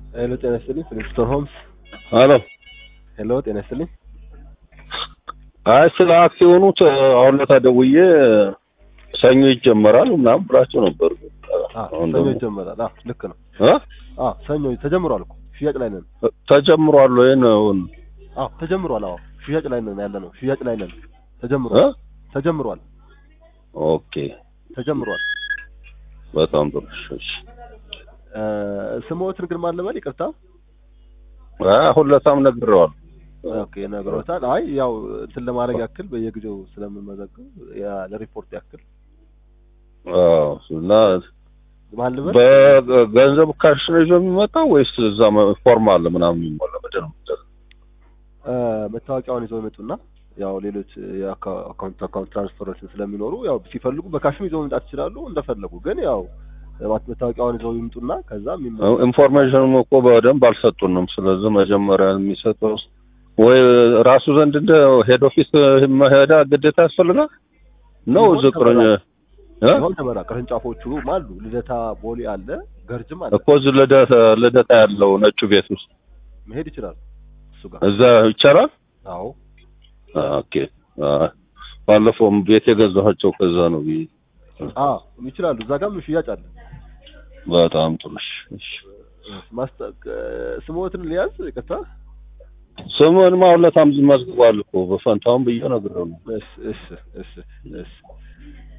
ሄሎ ጤና ይስጥልኝ ፍሊንስቶን ሆምስ አሎ ሄሎ ጤና ይስጥልኝ አይ ስለ አክሲዮኑ ተ- አሁን ለታ ደውዬ ሰኞ ይጀመራል ምናምን ብላቸው ነበር። አ አሁን ሰኞ ደግሞ ይጀመራል አ ልክ ነው እ? አ ሰኞ ተጀምሯል እኮ ሽያጭ ላይ ነን ተጀምሯል ወይ ነው? አ ተጀምሯል አዎ ሽያጭ ላይ ነን ያለ ነው ሽያጭ ላይ ነን እ? ተጀምሯል ተጀምሯል ኦኬ ተጀምሯል በጣም ጥሩ። እሺ እ ስሞትን ግን ማን ልበል ይቅርታ አይ አሁን ለታም ነግሬዋለሁ። ኦኬ ነግሮታል አይ ያው እንትን ለማድረግ ያክል በየጊዜው ስለምንመዘግብ ያ ለሪፖርት ያክል አዎ እና ማን ልበል በገንዘብ ካሽ ነው ይዞ የሚመጣው ወይስ እዛ መ- ፎርም አለ ምናምን የሚሞላ ምንድን ነው? እ መታወቂያውን ይዘው ይመጡና ያው ሌሎች የአካውንት አካውንት ትራንስፈሮችን ስለሚኖሩ ያው ሲፈልጉ በካሽም ይዘው መምጣት ይችላሉ እንደፈለጉ ግን ያው መት- መታወቂያውን ይዘው ይምጡና ከዛ የሚመ ኢንፎርሜሽንም እኮ በደንብ አልሰጡንም። ስለዚህ መጀመሪያ የሚሰጠው ወይ ራሱ ዘንድ እንደ ሄድ ኦፊስ መሄዳ ግዴታ ያስፈልጋል ነው ቢሆን ዝቅረኝ ይሆን ተመራ ቅርንጫፎቹ አሉ ልደታ ቦሌ አለ ገርጅም አለ እኮ እዚህ ልደታ ልደታ ያለው ነጩ ቤት ውስጥ መሄድ ይችላል እሱ ጋር እዛ ይቻላል። አዎ ኦኬ አይ፣ ባለፈውም ቤት የገዛኋቸው ከዛ ነው ብዬ አ ይችላሉ እዛ ጋርም ሽያጭ አለ በጣም ጥሩ እሺ፣ እሺ። ማስጠቅ ስሞትን ሊያዝ ይቅርታ ስሙን ማውለታም መዝግቧል እኮ በፈንታውን ብዬ ነግሬው ነው። እሺ እሺ እሺ እሺ